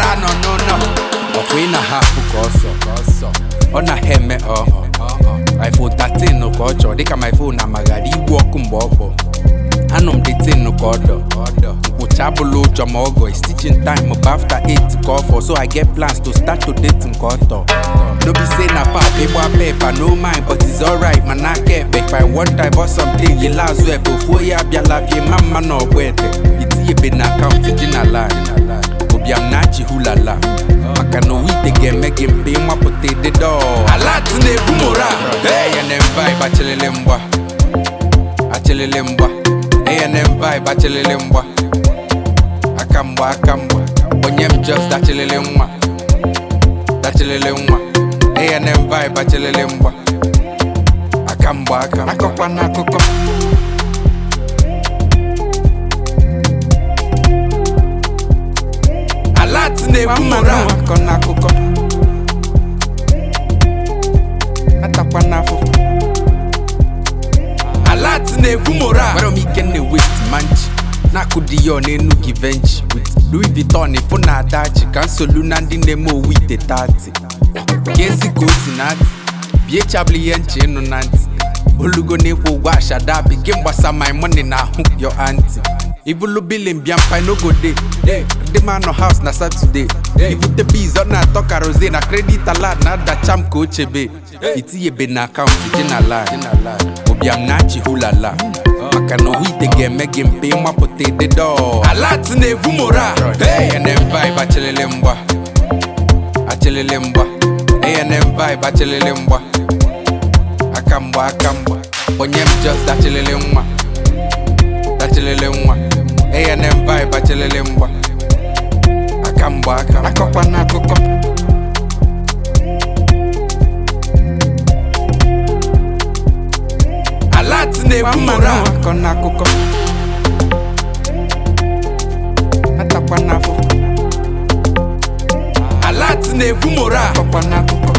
ara nọ n'ụlọ ọkwa ị na-ahapụ ka ọsọ ọ na ha eme ọ iphone 13 ka ọ chọrọ dịka my phone amaghara igwe ọkụ mgbe ọ kpọ anọ m detin ka ọdọ nkwụcha abụla ụjọ ma ọgọ is teaching time bụ after 8 ka ọfọ so i get plans to start to date nke ọtọ no be say na pap ịgba pepa no mind but it's alright mana aka ekpe if i want divorce something yela azụ ebe ofu onye abịala bie ma mma na ọgbọ ete itinyebe na akaụntụ ji na line ụbịam na-achị hulala maka na owite ga-eme gị mpe ịmapụta ịdịdọ alat na-ebu mora eyenem vibe achịlịlị mgba achịlịlị mgba A&M vibe achịlịlị mgba aka mgba aka mgba onye m just dachịlịlị nwa dachịlịlị nwa A&M vibe achịlịlị mgba aka mgba aka akọkwa n'akụkọ alat na-ebu mụrụ akọ n'akụkọ atakwa n'afụfụ alat na-ebu mora nwere m ike na west manchi na-akụdi ya ọ n'enu gị venchi with louis vuitton ịfụ na adachi ka nsolu na ndị na-eme owu ite tati ka ezi ka o si na ntị bie chabụl ihe nche ịnụ na ntị olugo na-ekwu ụgwọ ashada bi gị mgbasa my money na ahụ yo anti ibulu bilin bịa mpa n'ogo de ndị m anọ house na saturday ibute biz ọ na-atọ karoze na credit alert na-adacha m ka o chebe itinyebe na akaụntụ ji na line ụbịam na-achị hulala maka na owu ite ga-eme gị mpe ịmapụta ịdịdọ alat na-ebu mora A&M vibe achịlịlị mgba achịlịlị mgba A&M vibe achịlịlị mgba aka mgba aka mgba onye m just dachịlịlị nwa dachịlịlị nwa A&M vibe achịlịlị mgba aka mgba aka akọkwa n'akụkọ alat na-ebu mora akọ n'akụkọ atakwa n'afụfụ alat na-ebu mora akọkwa n'akụkọ